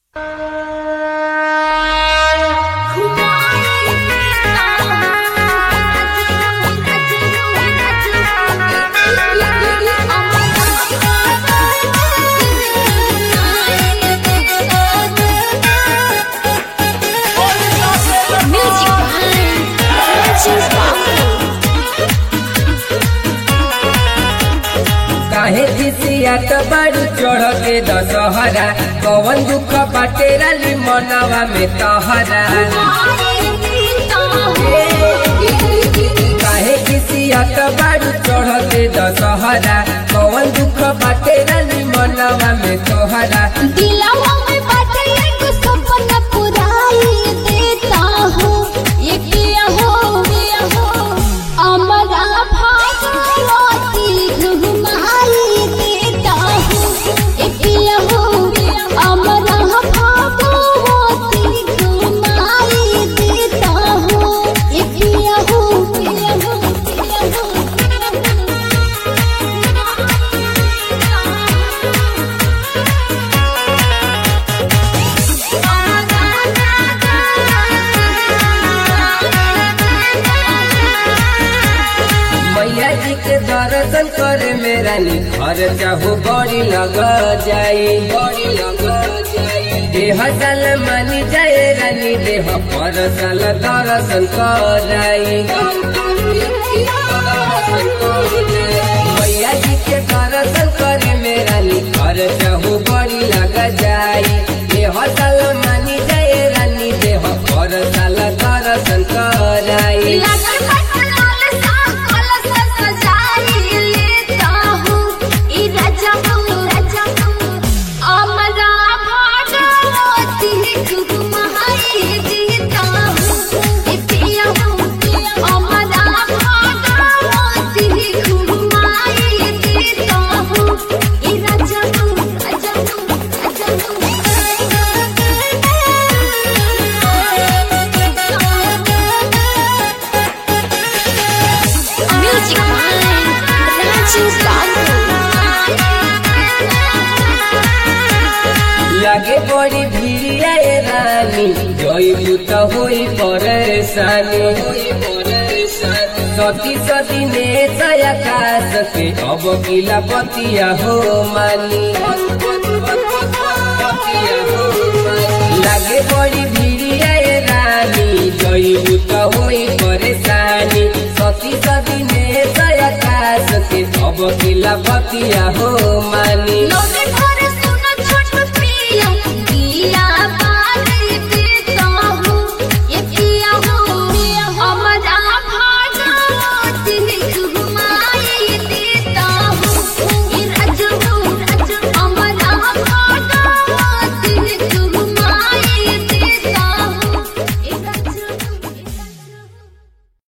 काहे खिसियात बाड़ू चढ़ के दशहरा कवन दुख बाटे राली मनवा में तहरा काहे खिसियात बाड़ू चढ़ के दशहरा कवन दुख बाटे राली मनवा में तोहरा दिलवा में बाटे एगो सपना पुराई देता हूँ ये किया हो किया हो अमरा भागवती घुमाई देता हूँ ये किया हो अमरा भागवती घुमाई देता हूँ ये किया हो किया हो किया हो मैया जी के दर्शन करे में रानी घर चाहो बड़ी लग जाई बड़ी लग जाई देह साल मानी जाए रानी देह पर साल दर्शन कराई मैया जी के दर्शन करे में रानी घर चाहो बड़ी लग जाई देह साल मानी जाए रानी देह पर साल दर्शन कराई लगन पटनाल सा कलश सजाई लेता हूँ ई राजा हूँ राजा हूँ अमरा भागवती घुमाई देता हूँ ई पिया हूँ अमरा भागवती घुमाई देता हूँ ई राजा हूँ राजा हूँ Music Mind, Raju Babu. लागे बड़ी भीड़िया ए रानी जइबू त होई परेशानी सती सती ने आकाश के अब किला पतिया हो मानी लागे बड़ी भीड़िया ए रानी जइबू त होई परेशानी सती सती ने आकाश के अब किला पतिया हो मानी लोगे